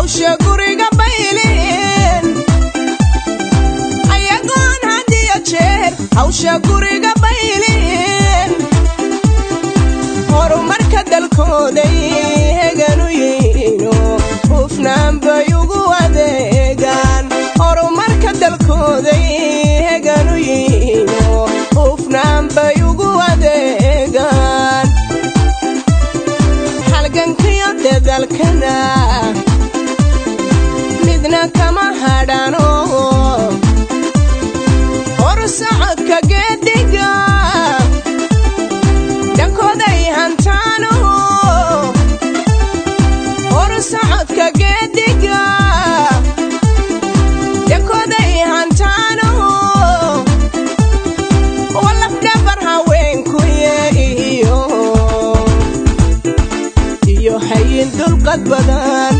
hawsha guriga baylin ayagoon hadiyo jeer hawsha guriga baylin horumarka dalkooday heganu yihiino hufnaan bay ugu adeegaan horumarka dalkooday heganu yihiino hufnaan bay ugu adeegaan halgankiyo dedalkana midna kama hadhano horsocodka geediga dhankooday hantaano horsocodka geediga dhankooday hantaano walafdhabar haweenkuye iyo iyo hayin dulqad badan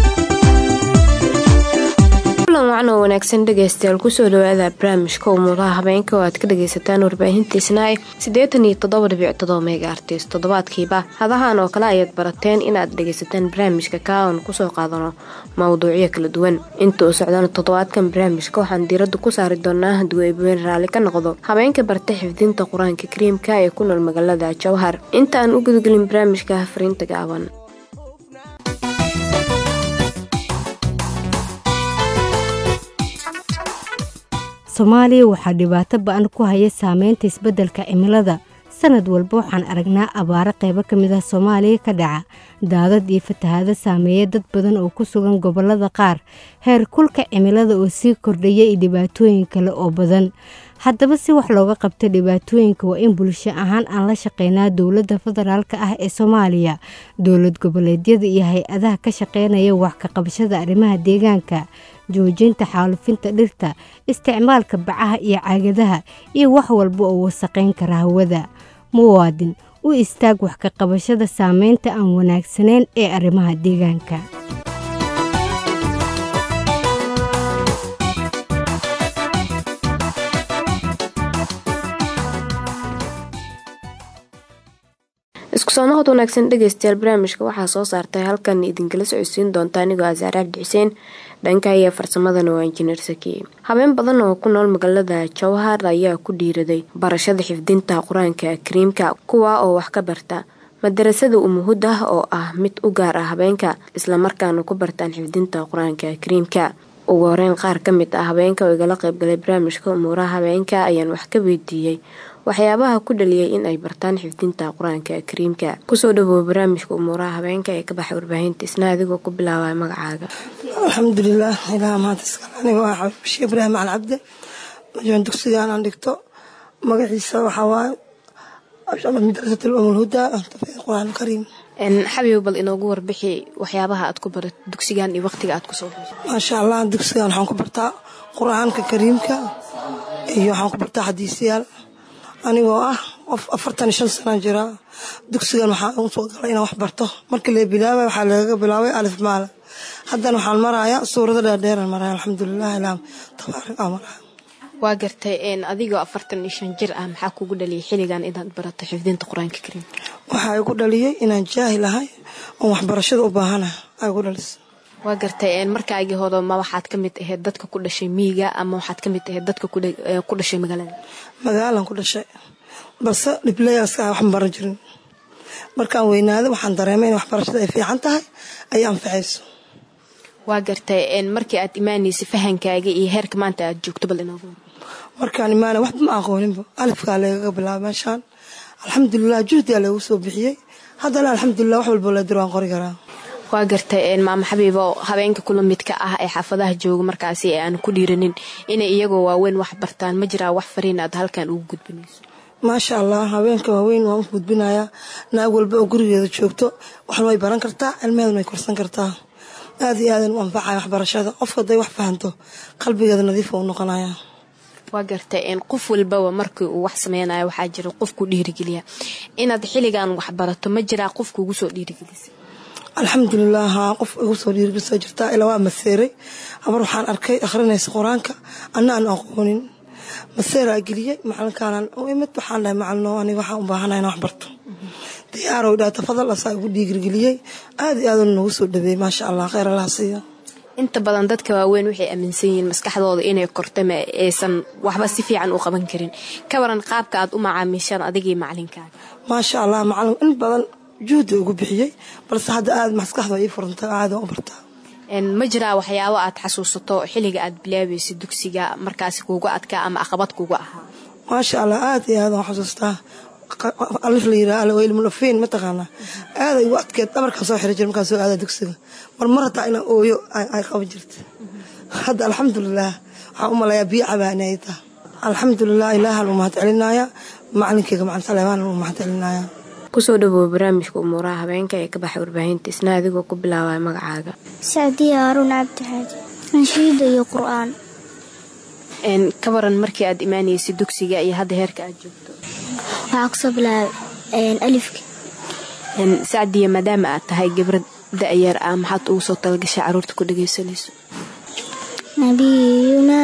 kulan wacan oo wanaagsan dhegaystayaal kusoo dhawaada barnaamijka umuuraha habeenka oo aad ka dhagaysataan warbaahintiisnaae siddeetan iyo toddoba dhibic todoba meega artis toddobaadkiiba hadahan oo kale ayaad barateen inaad dhagaysataan barnaamijka kaaon kusoo qaadano mawduucyo kala duwan inta uu socdana toddobaadkan barnaamijka waxaan diiradda ku saari doonaa hadduu eebweyne raalli ka noqdo habeenka barta xifdinta qur-aanka kariimka ee ku nool magaalada jowhar inta aan u gudagelin barnaamijka fariinta gaaban soomaaliya waxaa dhibaato ba-an ku haya saameynta isbeddelka cimilada sanad walba waxaan aragnaa abaaro qaybo ka mid ah soomaaliya ka dhaca daadad iyo fatahaado saameeya dad badan oo ku sugan gobollada qaar heer kulka cimilada oo sii kordhaya iyo dhibaatooyin kale oo badan haddaba si wax looga qabta dhibaatooyinka waa in bulsho ahaan aan la shaqeynaa dowladda federaalk ah ee soomaaliya dowlad goboleedyada iyo hay-adaha ka shaqeynaya wax ka qabashada arrimaha deegaanka joojinta xaalufinta dhirta isticmaalka bacaha iyo caagadaha iyo wax walba oo wasaqayn kara hawada muwaadin u istaag wax ka qabashada saameynta aan wanaagsanayn ee arrimaha deegaanka isku soo noqod wanaagsan dhegaystayaal barnaamijka waxaa soo saartay halkan idinkala socodsiin doonta anigoo asaare cabdi xuseen dhanka iyo farsamadana waa injineer sakiye habeen badan oo ku nool magaalada jowhar ayaa ku dhiiraday barashada xifdinta qur-aanka kariimka kuwa oo wax ka barta madarasada umuhud ah oo ah mid u gaar ah habeenka islamarkaana ku bartaan xifdinta qur-aanka kariimka ugu horeyn qaar ka mid ah habeenka oo igala qaybgalay barnaamijka umuuraha habeenka ayaan wax ka weydiiyey waxyaabaha ku dhaliyay in ay bartaan xifdinta qur-aanka kariimka kusoo dhawow barnaamijka umuuraha habeenka ee ka baxay warbaahinta isna adigoo ku bilaabaya magacaaga alxamdulilah ilaah maanta iskale aniga waa xabiib bashiir ibraahim cali cabde majoon dugsigaan aan dhigto magaciisa waxaa waaye madrasat umulhuda tafiid qur-aan kariim xabiib bal inoogu warbixi waxyaabaha aad ku barat dugsigan iyo waqtiga aad kusoo maasha allah dugsigan waxaan ku bartaa qur-aanka kariimka iyo waxaan ku bartaa xadiisyaal anigoo ah qof afartan iyo shan sanaa jiraa dugsigan waxaa u soo galay inaan wax barto markii la bilaabay waxaa lagaga bilaabay alif maala haddana waxaan marayaa suurado dheerdheeran maraya alxamdulilah ilaam tabaarak aa maraya waa gartay adigoo afartan iyo shan jir ah maxaa kugu dhaliyay xilligan inaad barato xifdinta qur-aanka kariimka waxaa igu dhaliyey inaan jaahil ahay oon waxbarashada u baahanahay aa igu dhalisay waa gartay markaagii hore ma waxaad ka mid ahayd dadka ku dhashay miyiga ama waxaad ka mid ahayd dadka ku dhashay magaalada magaalan ku dhashay balse dhiblayaska ah waxma baran jirin markaan weynaada waxaan dareemay in waxbarashada ay fiican tahay ay anfacayso waa gartay markii aad imaanaysa fahankaaga iyo heerka maanta aad joogto bal inoogu markaan imaana waxba ma aqooninba alifkaa lagaga bilaaba meeshaan alxamdulilah juhdigaa lagu soo bixiyey haddana alxamdulilah wax walbo la dir waan qori karaa waa gartay maama xabiibo habeenka kula midka ah ee xaafadaha jooga markaasi ee aan ku dhiiranin inay iyagoo waaweyn wax bartaan ma jiraa wax fariin aad halkan ugu gudbinayso maasha allah haweenka waaweyn waan u gudbinayaa naag walba oo gurigeeda joogto waxna way baran kartaa cilmeeduna way korsan kartaa aad iyo aadan u anfacaya waxbarashada qofka haday wax fahanto qalbigeeda nadiifa u noqonaya waa gartay qof walbaba markii uu wax sameynayo waxaa jira qofku dhiirigeliya inaad xilligan wax barato ma jiraa qofka ugu soo dhiirigelisa alxamdulilah haa qof igu soo dhiirigelisaa jirtaa ilaa waa maseeray habar waxaan arkay akhrinaysa qur-aanka anna aan aqoonin maseeraa geliyey macalinkaanan u imid waxaan dhahay macalino aniga waxaan u baahanaya inaan wax barto diyaarow dhaha tafadal asaa igu dhiirgeliyey aad iyo aaduu nagu soo dhaweeyey maasha allah kheyr allaha siiyo inta badan dadka waaweyn waxay aaminsan yihiin maskaxdooda inay korta ma aysan waxba si fiican u qaban karin ka waran qaabka aad u macaamiishaan adigii macalinkaaga maasha allah macalin in badan juhdi ugu bixiyey balse hadda aada maskaxda ii furanta aada u bartaa ma jiraa waxyaabo aad xasuusato xilliga aad bilaabaysa dugsiga markaasi kuuga adkaa ama aqabad kuuga ahaa maasha allah aada iyo aada aan xasuustaa alif la yiraa alilmulafiin mataqaanaa aada igu adkeed dhabarkaan soo xiri jira markaan soo aada dugsiga mar mar hataa inaan ooyo ay qaban jirta hadda alxamdulilah waxaan u malayaa biyo cabaani ay taha alxamdulilah ilaaha lagu mahad celinaya macalinkeyga macalin saleemaan lagu mahad celinaya kusoo dhawow barnaamijka umuuraha habeenka ee ka baxay warbaahinta isna adigoo ku bilaabaya magacaaga sacdiya haaruun cabdixaaji anshiida iyo qur-aan ka waran markii aad imaanaysay dugsiga iyo hadda heerka aad joogto waxaa kusoo bilaabay alifka sacdiya maadaama aad tahay gabrad da-yar ah maxaad ugu soo talagashay caruurta ku dhagaysanayso نبينا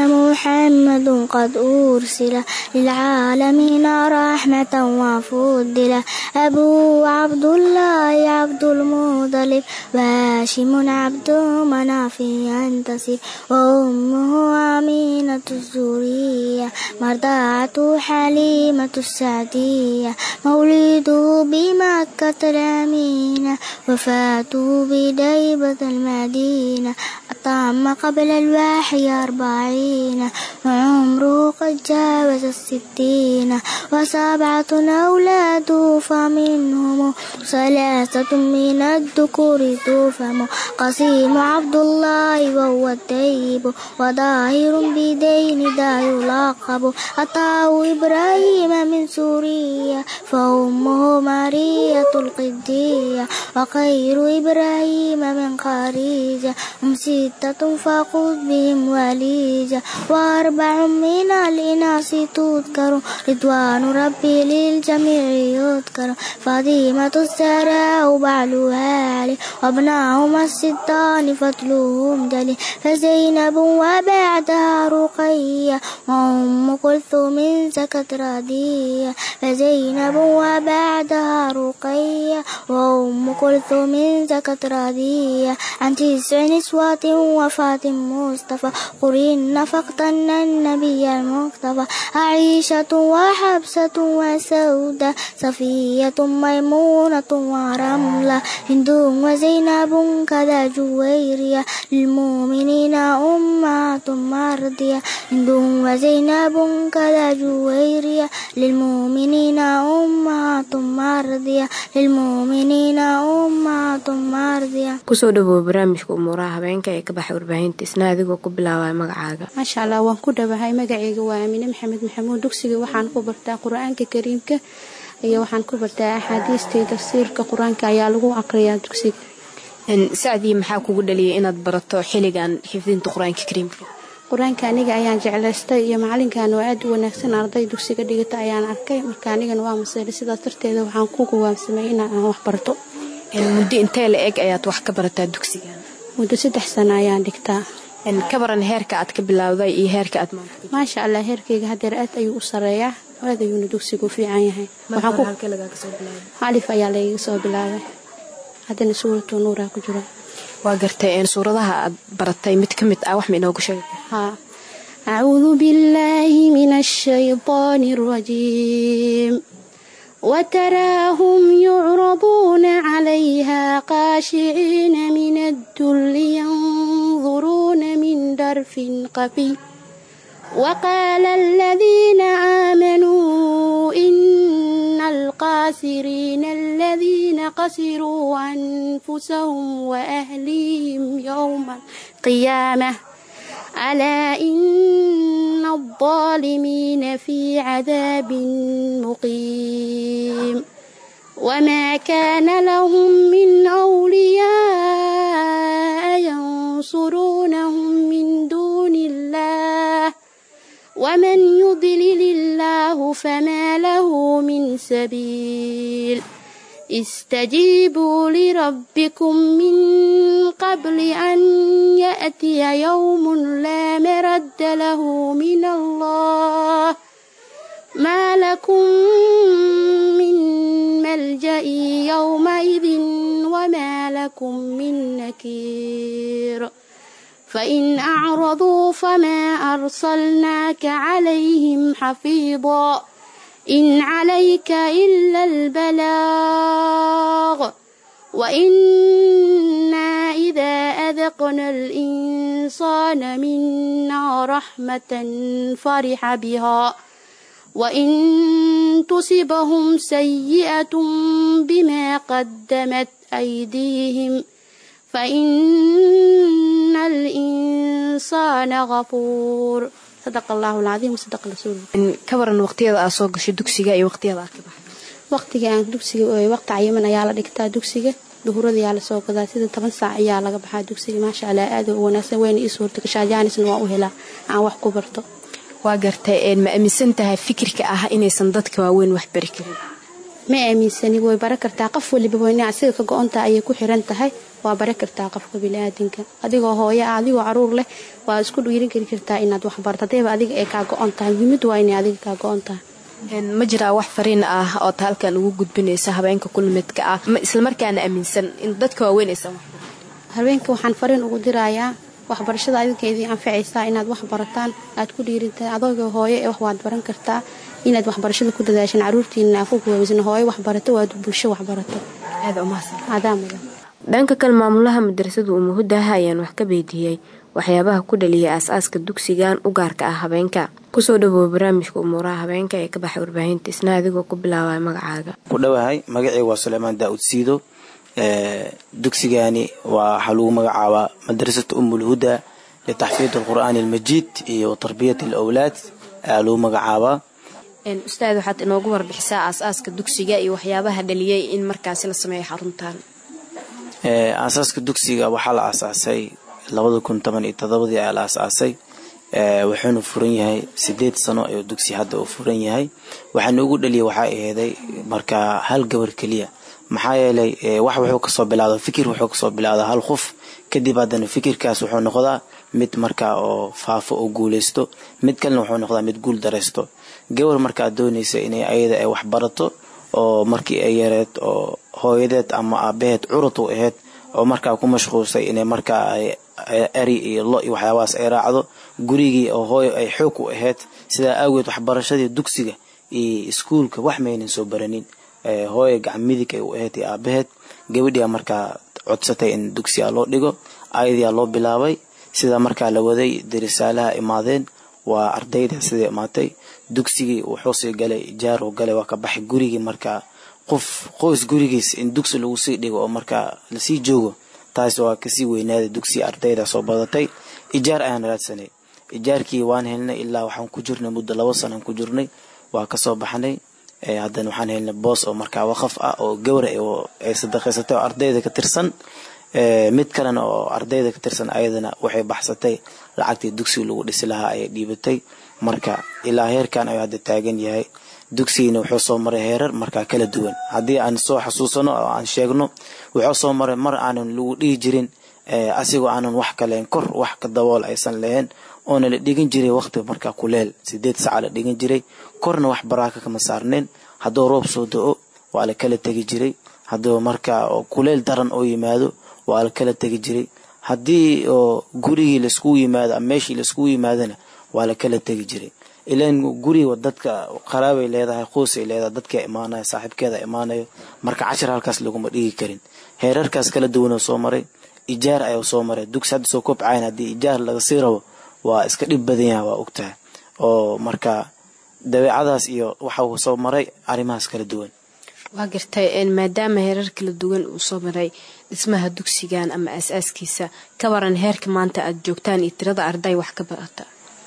محمد قد أرسل للعالمين رحمة وفضل أبوه عبد الله عبد المطلب وهاشم عبد مناف ينتسب وأمه أمينة الزورية مرضعته حليمة السعدية مولده بمكة الأمينة وفاته بديبة المدينة أطعم قبل الواحي أربعين وعمره قد جاوز الستين وسبعة أولاده فمنهم ثلاثة من الذكور توفم قسيم عبد الله وهو الطيب وظاهر بدين دا يلقب أطاه إبراهيم من سوريا فأمه مارية القدية وخير إبراهيم من خارجة هم ستة فخذ بهم وليجة وأربع من الإناث تذكر رضوان ربي للجميع يذكر فاطمة السراء بعلها علي وابناهما الستان فتلوهم جلي فزينب وبعدها رقية وأم كلثوم سكت ردية فزينب وبعدها رقية وأم كلثوم سكت ردية عن تسع نسوة وفاة مصطفى قرين فاقتن النبي المصطفى عائشة وحبسة وسودة صفية ميمونة ورملة هند وزينب كذا جويرية للمؤمنين أمهات مرضية هند وزينب كذا جويرية للمؤمنين أمهات مرضية للمؤمنين أمهات مرضية kusoo dhawow barnaamijka umuuraha habeenka ee ka baxay warbaahinta isna adigoo ku bilaabaya magacaaga maasha allah waan ku dhawahay magacayga waa aamine maxamed maxamuud dugsiga waxaan ku bartaa qur-aanka kariimka iyo waxaan ku bartaa axaadiista iyo tafsiirka qur-aanka ayaa lagu aqriyaa dugsiga sacdii maxaa kugu dhaliyay inaad barato xilligan xifdinta qur-aanka kariimka qur-aanka aniga ayaan jeclaystay iyo macalinkan oo aad u wanaagsan arday dugsiga dhigata ayaan arkay marka anigana waa maseelay sidaas darteeda waxaan ku gowaamsamay inaan wax barto muddo intee la eg ayaad wax ka barataa dugsigan muddo saddex sano ayaan dhigtaa ka baran heerka aad ka bilowday iyo heerka aad maanta maasha allah heerkayga hadeer aad ayuu u sareeyaa aad ayuuna dugsigu u fiican yahay alif ayaa layga soo bilaabay haddana suuratu nuuraa ku jira waa gartay suuradaha aad baratay mid ka mid ah wax ma inoogu sheega haa acuudu billaahi min ashaytaani alrajiim وتراهم يعرضون عليها خاشعين من الذل ينظرون من درف خفي وقال الذين آمنوا إن الخاسرين الذين خسروا أنفسهم وأهليهم يوم القيامة ألا إن الظالمين في عذاب مقيم وما كان لهم من أولياء ينصرونهم من دون الله ومن يضلل الله فما له من سبيل استجيبوا لربكم من قبل أن يأتي يوم لا مرد له من الله ما لكم من ملجأ يومئذ وما لكم من نكير فإن أعرضوا فما أرسلناك عليهم حفيظا إن عليك إلا البلاغ وإنا إذا أذقنا الإنسان منا رحمة فرح بها وإن تصبهم سيئة بما قدمت أيديهم فإن الإنسان غفور صدق الله العظيم وصدق رسوله ka waran waqtiyada aad soo gashay dugsiga iyo waqtiyada aad ka baxday waqtiga aan dugsiga ooy waqti cayiman ayaa la dhigtaa dugsiga duhurada ayaa lasoo gadaa sida toban saac ayaa laga baxaa dugsiga maasha allah aad u wanaagsan wayna ii suurta gashaa jaanisna waan u helaa aan wax ku barto waa gartay een ma aaminsan tahay fikirka ah inaysan dadka waaweyn wax bari karin ma aaminsani way bara kartaa qof waliba wayna asiga ka go-onta ayay ku xiran tahay waa bara kartaa qofka biniaadanka adigoo hooyo ah adigoo caruur leh waa isku dhiirin kari kartaa inaad wax barto hadayba adiga ay kaa go-on tahay muhiimadu waa inay adiga kaa go-on tahay Een, ma jiraa wax fariin ah oo ta halkan ugu gudbinaysa habeenka kulmidka ah ma islamarkaana aaminsan in dadka waaweyn aysan wax barin haweenka waxaan fariin ugu dirayaa waxbarashada adinka idin anfacaysaa inaad wax barataan aad ku dhiirintahay adooga hooyo ee wax waad baran kartaa inaad waxbarashada ku dadaashaan caruurtiina ku kuwaaweysan hooyo waxbarato waad bulsho waxbarato aada umahadsan adaa mudan dhanka kale maamulaha madrasada umuhudaha ayaan wax ka weydiiyey waxyaabaha ku dhaliyay aas-aaska dugsigan u gaarka ah habeenka kusoo dhawoowa barnaamijka umuuraha habeenka ee ka baxay warbaahinta isna adigoo ku bilaabaya magacaaga ku dhowahay magacayga waa suleymaan daa'ud siido ee, dugsigani waa waxaa lagu magacaabaa madrasat umulhuda litaxfiid alqur'aani almajiid iyo tarbiyat alawlaad ayaa lagu magacaabaa Een, ustaad waxaad inoogu warbixisaa aas-aaska dugsiga iyo waxyaabaha dhaliyay in markaasi la sameeyo xaruntan Ee, aasaaska dugsiga waxaa la aasaasay labada kun toban iyo todobadii ayaa la aasaasay ee, wuxuuna furan yahay sideed sano ayuu dugsi hadda uu furan yahay waxaana ugu dhaliyay waxaa aheeday markaa hal gabar keliya maxaa yeelay ee, wax wuxuu kasoo bilaada fikir wuxuu kasoo bilaada hal qof kadib haddana fikirkaas wuxuu noqdaa mid markaa oo faafo oo guuleysto mid kalena wuxuu noqdaa mid guul dareysto gabar markaa doonaysa inay ayada ay wax barato oo markii ay yareed oo hooyadeed ama aabaheed curud u ahayd oo markaa ku mashquulsay inay markaa ay ay- eri iyo lo iyo waxyaabahaas ay raacdo gurigii oo hooyo ay xoog u ahayd sidaa awgeed waxbarashadii dugsiga iyo iskuulka wax maynan soo baranin Ee, hooyo gacan midig ay u ahayd iyo aabaheed gabadhiyaa markaa codsatay in dugsiga loo dhigo ayadiyaa loo bilaabay sida markaa la waday darisaalaha imaadeen waa ardayda sida imaatay dugsigii wuxuu sii galay jaar uu galay waa ka baxay gurigii markaa qof qoys gurigiis in dugsi lagu sii dhigo oo markaa lasii joogo taas waa kasii weynaaday dugsi ardayda soo badatay ijaar ayaan raadsanay ijaarkii waan helnay ilaa waxaan ku jirnay muddo labo sanaan ku jirnay waa kasoo baxnay ee, haddana waxaan helnay boos oo markaa waqaf ah oo gawra oo ay sadaqaysatay oo ardayda ka tirsan ee, mid kalena oo ardayda ka tirsan ayadana waxay baxsatay lacagtii dugsiga lagu dhisi lahaa ayay dhiibatay marka ilaa heerkan ayuu hadda taagan yahay dugsigina wuxuu soo maray heerar markaa kala duwan haddii aan soo xasuusano oo aan sheegno wuxuu soo maray mar aanan lagu dhihi jirin ee, asigoo aanan wax kaleen kor wax ka dabool aysan lahayn oona la dhigan jiray waqti markaa kuleel sideed saca la dhigan jiray korna wax baraaka kama saarneen hadduu roob soo da-o waa la kala tegi jiray hadduu markaa oo kuleel daran oo yimaado waa la kala tegi jiray haddii oo gurigii laiskugu yimaado ama meeshii laiskugu yimaadona waa la kala tegi jiray ilan guriga dadka qaraabay leedahay qoysay leedahay dadka imaanaya saaxiibkeeda imaanayo marka cashar halkaas laguma dhigi karin heerarkaas kala duwanoo soo maray ijaar ayuu soo maray dugsi hadda soo kobcayn haddii ijaar laga sii rabo waa iska dhib badan yahay waa ogtahay oo marka dabeecadaas iyo waxa uu soo maray arrimahaas kala duwan waa gartay een, maadaama heerar kala duwan uu soo maray dhismaha dugsigan ama aas-aaskiisa ka waran heerka maanta aad joogtaan iyo tirada arday wax ka barata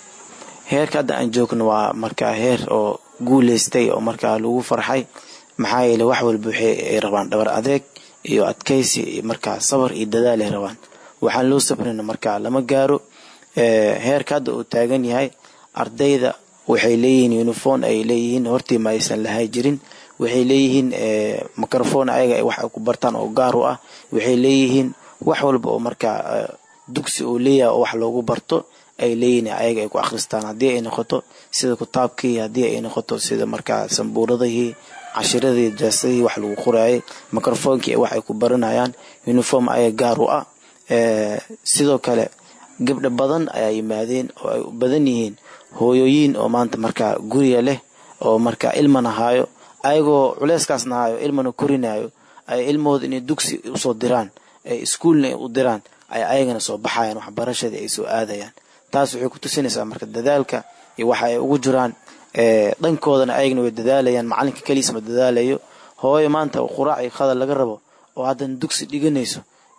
heerka hadda aan joogno waa markaa heer oo guuleystay oo markaa lagu farxay maxaa yeelay wax walba waxay ay rabaan dhabar adeeg iyo adkaysi iyo markaa sabar iyo dadaal ay rabaan waxaan loo sabrina markaa lama gaaro ee, heerka hadda uu taagan yahay ardayda waxay leeyihiin uniform ay leeyihiin hortii ma aysan lahay jirin waxay leeyihiin ee, microphone ayaga ay wax ay ku bartaan oo gaar u ah waxay leeyihiin wax walba oo markaa ee, dugsi uu leeyahay oo wax loogu barto ay leeyihiin ayaga ay ku akhristaan haddii ay noqoto sida kitaabkii haddii ay noqoto sida markaa sambuuradihii cashiradii jaasadihii wax lagu qoraayay microphonekii wax ay ku baranayaan uniform ayaga gaar u ah ee, sidoo kale gabdha badan ayaa yimaadeen oo ay u badan yihiin hooyooyiin oo maanta markaa guriga leh oo markaa ilmana haayo ayagoo culeyskaasna haayo ilmana korinayo ay ilmahooda inay dugsi usoo diraan ay iskuulna u diraan ay ayagana soo baxayaan waxbarashadii ay soo aadayaan taas waxay ku tusinaysaa marka dadaalka iyo waxa ay ugu jiraan dhankoodana ayagana way dadaalayaan macalinka keliisa ma dadaalayo hooyo maanta quraac iyo khadal laga rabo oo haddana dugsi dhiganayso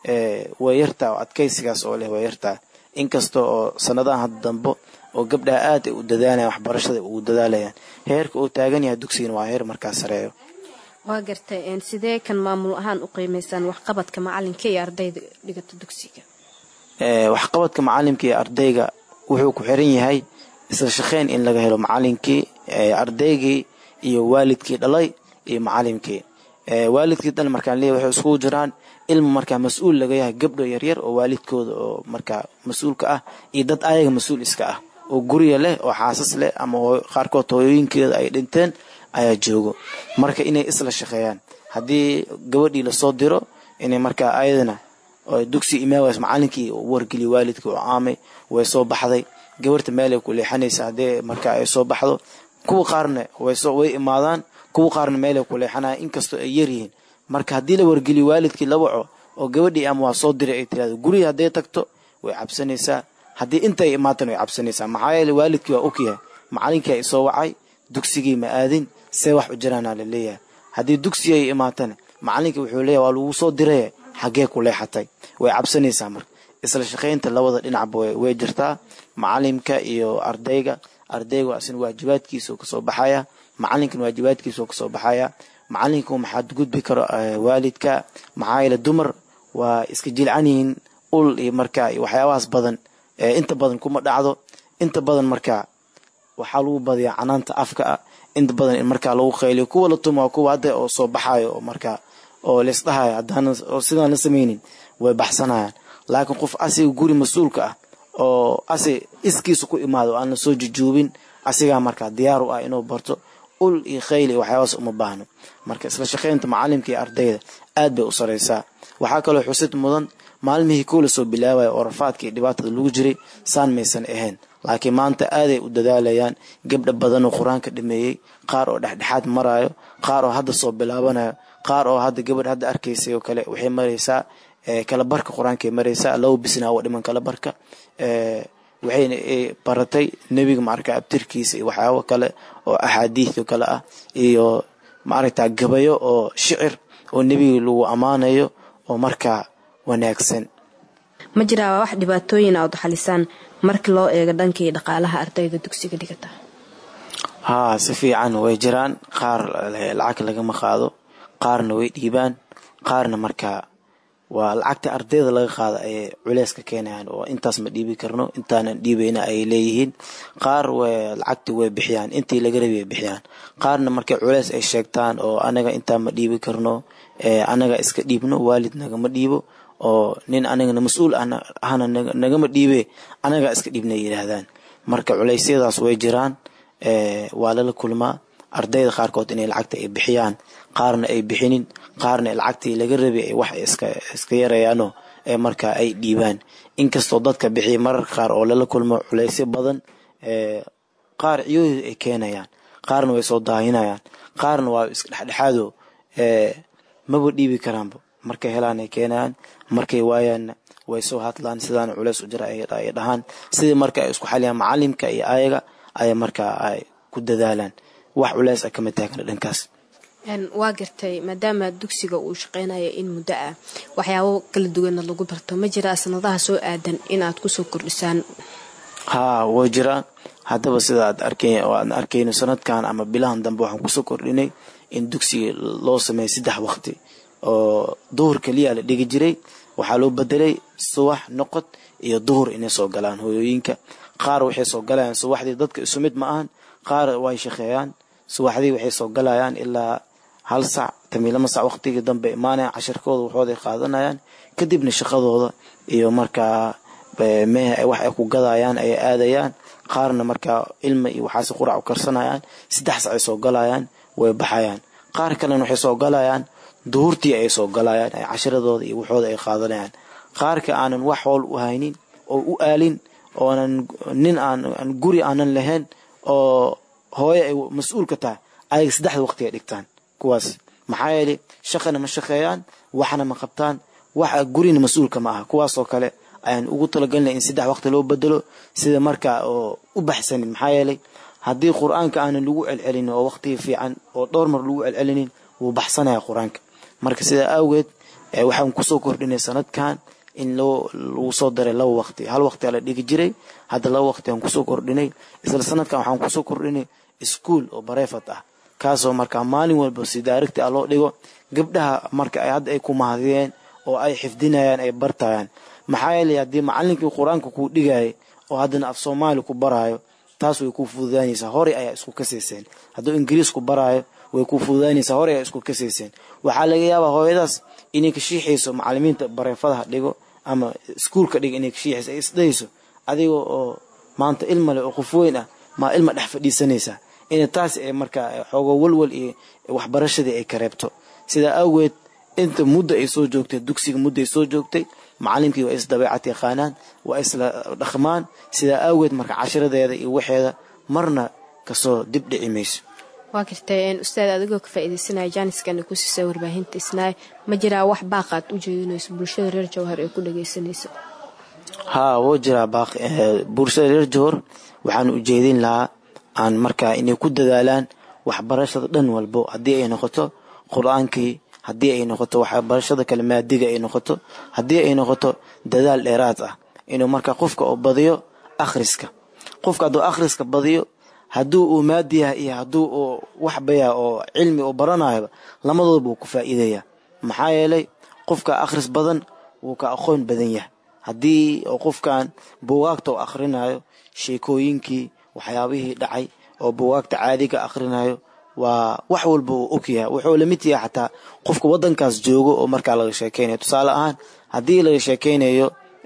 way yartaa oo adkaysigaas oo leh way yartaa inkasta oo sanadahan hadda dambo oo gabdhaha aad ay u dadaalayaan waxbarashada ugu dadaalayaan heerka uu taagan yahay dugsigana waa heer markaa sareeyo waa gartay sidee kan maamul ahaan u qiimaysaan waxqabadka macalinka iyo ardayda dhigata dugsiga waxqabadka macalimka iyo ardayga wuxuu ku xiran yahay isla shaqeyn in laga helo macalinkii ardaygii iyo waalidkii dhalay iyo macalimkii waalidkii dhan markaan leeyahy waxay iskugu jiraan ilma markaa mas-uul laga yahay gabdho yaryar oo waalidkooda oo markaa mas-uulka ah iyo dad ayaga mas-uul iska ah oo guriga leh oo xaasas leh ama qaarkood hooyooyinkeeda ay dhinteen ayaa joogo marka inay isla shaqeeyaan haddii gabadhii lasoo diro inay markaa ayadana dugsi imaaways macalinkii wargeliyo waalidkii oo aamay way soo baxday gabarta meelay ku leexanaysa haddii markaa ay soo baxdo kuwa qaarna way imaadaan kuwa qaarna meelay ku leexanaya inkastoo ay yaryihiin marka haddii la wargeliyo waalidkii la waco oo gabadhii ama waa soo diray ay tirahdo guriga hadday tagto way cabsanaysaa haddii inta ay imaatan way cabsanaysaa maxaa yeele waalidkii waa ogyahay macalinkii ay soo wacay dugsigii ma aadin see wax u jiraana la leeyahay haddii dugsi ay imaatana macalinkii wuxuu leeyahay waa lagu soo diray xaggee ku leexatay way cabsanaysaa marka isla shaqaynta labada dhinacba way jirtaa macalimka iyo ardayga ardaygu asina waajibaadkiisao kasoo baxaya macalinkan waajibaadkiisao kasoo baxaya macalinka maxaad gudbi karo waalidka maxaa yeele dumar waa iska jilcan yihiin ul iyo markaa iyo waxyaabahaas badan inta badan kuma dhacdo inta badan markaa waxaa lagu badiyaa canaanta afka ah inta badan in markaa lagu qayliyo kuwa la tumo kuwa hadda oo soo baxayo oo markaa oo laisdhahayo haddana oo sidaan la samaynin way baxsanayaan laakiin qof asiga guri mas-uulka ah oo asi iskiisa ku imaado aan la soo jujuubin asigaa markaa diyaar u ah inuu barto ul iyo khayl iyo waxyaabaas uma baahno marka isla shaqaynta macalimka iyo ardayda aad bay u saraysaa waxaa kaloo xusid mudan maalmihii kuwa lasoo bilaabaya oo rafaadka iyo dhibaatada lagu jiray saan maysan ahayn laakiin maanta aaday u dadaalayaan gabdha badan oo qur-aanka dhameeyey qaar oo dhexdhexaad marayo qaar oo hadda soo bilaabanayo qaar oo hadda gabadh hadda arkaysay oo kale waxay maraysaa kala barka qur-aankay maraysaa laba bisnaa oo dhiman kala barka waxayna baratay nebiga maarka abtirkiisa iyo waxyaabo kale oo axaadiis oo kale ah iyo maaragta gabayo oo shicir oo nebiga lagu ammaanayo oo markaa wanaagsan ma jiraa wax dhibaatooyin aad xalisaan marka loo eego dhankii dhaqaalaha ardayda dugsiga dhigata haa si fiican way jiraan qaar lacag lagama qaado qaarna way dhiibaan qaarna markaa waa lacagta ardayda laga qaada ayay culeys ka keenayaan oo intaas ma dhiibi karno intaanan dhiibayna ayay leeyihiin qaar lacagti way bixiyaan intii laga rabi way bixiyaan qaarna markay culeys ay sheegtaan oo anaga intaa ma dhiibi karno anaga iska dhiibno waalid nagama dhiibo oo nin anagana mas-uul ahna nagama dhiibe anagaa iska dhiibna yidhaahdaan marka culeysyadaas way jiraan waa lala kulmaa ardayda qaarkood inay lacagta ay bixiyaan qaarna ay bixinin qaarna lacagtii laga rabay ay wax iska yarayaano ee markaa ay dhiibaan inkastoo dadka bixiya mararka qaar oo lala kulmo culeysyo badan qaar ciyoohii ay keenayaan qaarna way soo daahinayaan qaarna waa iska dhexdhexaado maba dhiibi karaanba markay helaan ay keenayaan markay waayaanna way soo hadlaan sidaana culeys u jira ay dhahaan sidii marka ay isku xaliyaan macalimka iyo ayaga aya markaa ay ku dadaalaan wax culeys a kama taagna dhankaas waa gartay maadaama dugsiga uu shaqeynayo in muddo ah waxyaabo kala duwanna lagu barto ma jiraa sanadaha soo aadan inaad kusoo kordhisaan haa way jiraan haddaba sida aad arkay oo aan arkayno sanadkan ama bilahan dambe waxaan kusoo kordhinay in dugsiga loo sameeyo saddex waqti oo duhur keliya la dhigi jiray waxaa loo bedelay subax noqod iyo duhur inay soo galaan hooyooyinka qaar waxay soo galayaan subaxdii dadka isu mid ma ahan qaar way shaqeeyaan subaxdii waxay soo galayaan ilaa hal sac tamiilama sac waqtigii dambe imaanayaan casharkooda waxooday qaadanayaan kadibna shaqadooda iyo markaa mehe wax ay ku gadayaan ayay aadayaan qaarna markaa ilma iyo waxaase qurac u karsanayaan saddex sac ay soo galayaan way baxayaan qaar kalena waxay soo galayaan duhurtii ay soo galayaan ay casharadooda iyo waxooda ay qaadanayaan qaarka aanan wax howl u haynin oo u aalin oonan nin aan guri aanan lahayn oo hooyo ay mas-uul ka tahay ayaga saddexda waqti ay dhigtaan kuwaas maxaa yeelay shaqana ma shaqeeyaan waxna ma qabtaan wax gurina mas-uulka ma aha kuwaasoo kale ayaan ugu talagelinay in saddex waqti loo bedelo sida markaa oo u baxsanin maxaa yeelay haddii qur-aanka aanan lagu celcelin oo waqtigii fiican oo dhowr mar lagu celcelinin wuu baxsanaya qur-aanka marka sidaa awgeed waxaan kusoo kordhinay sanadkan in loo lagu soo daray laba waqti hal waqti aa la dhigi jiray hadda laba waqti aan kusoo kordhinay isla sanadkan waxaan kusoo kordhinay iskuol oo bareefat ah kaasoo markaa maalin walba si daarigti ah loo dhigo gabdhaha marka ay hadda ay ku mahadiyeen oo ay xifdinayaan ay bartayaan maxaa yeelay haddii macalinkii qur-aanka kuu dhigayay oo haddana af soomaali ku baraayo taas way kuu fududaanaysaa horey ayaa isku kasayseen hadduu ingiriis ku baraayo way kuu fududaanaysaa horey ayaa isku kasayseen waxaa laga yaabaa hooyadaas inay ka shiixayso macalimiinta bareefadaha dhigo ama iskuulka dhigo inay ka shiixayso ay isdhayso adiga oo maanta ilma leh oo qof weyn ah maa ilma dhex fadhiisanaysaa in taas ay markaa xoogo walwal iyo waxbarashadii ay ka reebto sidaa awgeed inta muddo ay soo joogtay dugsiga muddo ay soo joogtay macalinkii waa is dabeecad yaqaanaan waa isla dhaqmaan sidaa awgeed marka cashiradeeda iyo waxeeda marna kasoo dib dhici mayso waa gartay ustaad adigoo ka faaideysanaya jaaniskana ku siisa warbaahinta isnaay ma jiraa wax baaqaad u jeedinayso bulshada reer jawhar ee ku dhageysanayso haa wuu jiraa baaq bulshada reer jawhar waxaan ujeedin lahaa aan markaa inay ku dadaalaan waxbarashada dhan walbo haddii ay noqoto qur-aankii haddii ay noqoto waxbarashada kale maadiga ay noqoto haddii ay noqoto dadaal dheeraad ah inuu markaa qofka oo badiyo akhriska qofka hadduu akhriska badiyo hadduu uu maadi yahay iyo hadduu uu waxbaya oo cilmi uu baranayoba lamadooda buu ku faa'iidaya maxaa yeelay qofka akhris badan wuu ka aqoon badan yahay haddii oo qofkan buugaagta u akhrinayo sheekooyinkii waxyaabihii dhacay oo buugaagta caadiga akhrinayo waa wax walba uu ogyahay wuxuu lamid yahay xataa qofka wadankaas joogo oo markaa laga sheekeynayo tusaale ahaan haddii laga sheekeynayo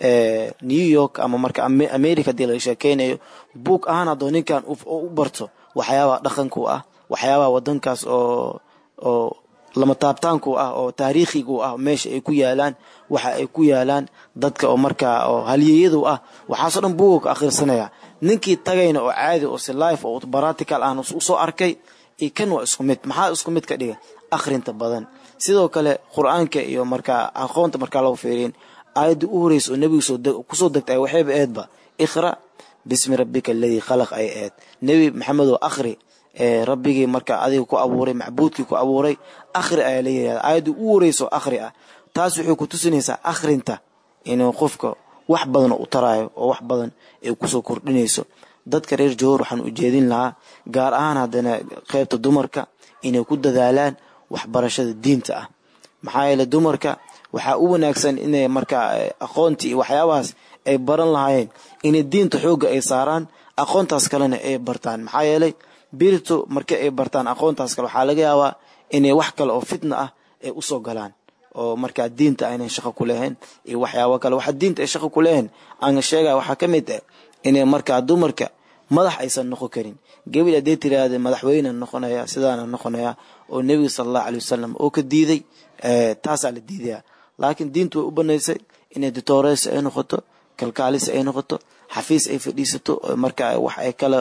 new york ama marka america haddii laga sheekeynayo buug ahaan haddoo ninkan u barto waxyaabaha dhaqanku ah waxyaabaha wadankaas oo oo lama taabtaanku ah oo taariikhigu ah meesha ay ku yaalaan waxa ay ku yaalaan dadka oo markaa oo halyeeyadu ah waxaasoo dhan buuga ka akhrisanaya ninkii tagayna oo caadi oo si life oo baratical aan usoo arkay iyo kan waa isku mid maxaa isku mid ka dhiga akhrinta badan sidoo kale qur-aanka iyo markaa aqoonta markaa lagu fiiriyin aayadda u horeysa oo nebiga kusoo degtay waxayba eedba iqra bismi rabbika aladii khalaq ay eed nebi maxamedoo akhri rabbigii markaa adiga ku abuuray macbuudkii ku abuuray akhri ayaa la yirahda aayadda u horeyso akhri ah taas waxay ku tusinaysaa akhrinta inuu qofka wax badan u taraayo oo wax badan ay kusoo kordhinayso dadka reer jowhar waxaan ujeedin lahaa gaar ahaan haddana qeybta dumarka inay ku dadaalaan waxbarashada diinta ah maxaa yeele dumarka waxaa u wanaagsan inay markaa aqoontii iyo waxyaabahaas ay baran lahaayeen inay diinta xoogga ay saaraan aqoontaas kalena ay bartaan maxaa yeelay birito markii ay bartaan aqoontaas kale waxaa laga yaabaa inay wax kale oo fitna ah ay usoo galaan oo markaa diinta aynan shaqo ku lahayn iyo waxyaabo kale waxa diinta ay shaqo ku lahayn aan sheegaya waxaa ka mid ah inay markaa dumarka madax aysan noqon karin gabil haddee tiraahda madaxweyne noqonaya sidaana noqonaya oo nebiga sala allahu alay wasalam oo ka diiday taasaa la diidaya laakiin diintu way u banaysay inay ditoores ay noqoto kalkaalis ay noqoto xafiis ay fadhiisato markaa wax ay kala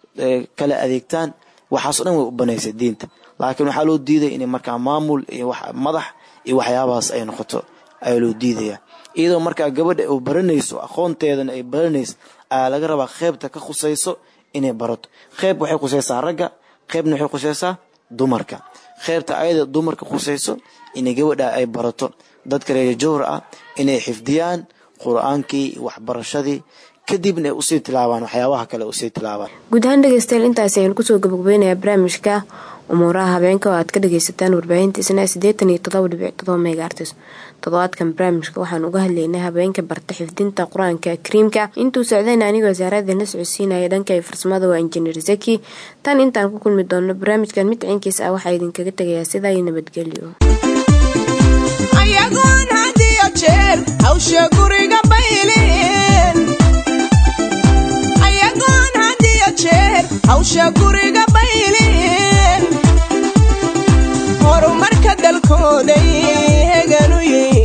kala adeegtaan waxaasoo dhan way u banaysay diinta laakiin waxaa loo diiday inay markaa maamul iyo madax iyo waxyaabahaas ay noqoto ayaa loo diidaya iyadoo markaa gabadha u baranayso aqoonteedana ay baranayso ayaa laga rabaa qeybta ka khusayso inay barato qeyb waxay khusaysaa ragga qeybna waxay khusaysaa dumarka qeybta ayada dumarka khusayso inay gabadha ay barato dadka reer jowhar ah inay xifdiyaan qur-aankii waxbarashadii kadibna ay usii tilaabaan waxyaabaha kale usii tilaabaan guud ahaan dhegeystayaal intaasi ayaan kusoo gabagabeynayaa barnaamijka umuuraha habeenka oo aad ka dhageysataan warbaahinta isna siddeetan iyo todoba dhibic todoba megaartis toddobaadkan barnaamijka waxaan uga hadlaynay habeenka barta xifdinta qur-aanka kariimka intuu socdayna anigoo wasaarada la socodsiinaya dhanka iyo farsamada waa injineer zaki tan intaan ku kulmi doono barnaamijkan mid ciinkiis ah waxaa idinkaga tegayaa sidaa iyo nabadgelyo ayagoon had iyo jeer hawsha guriga bayleen ayagoon had iyo jeer hawsha guriga bayleen horumarka dalkooday heganu yihiin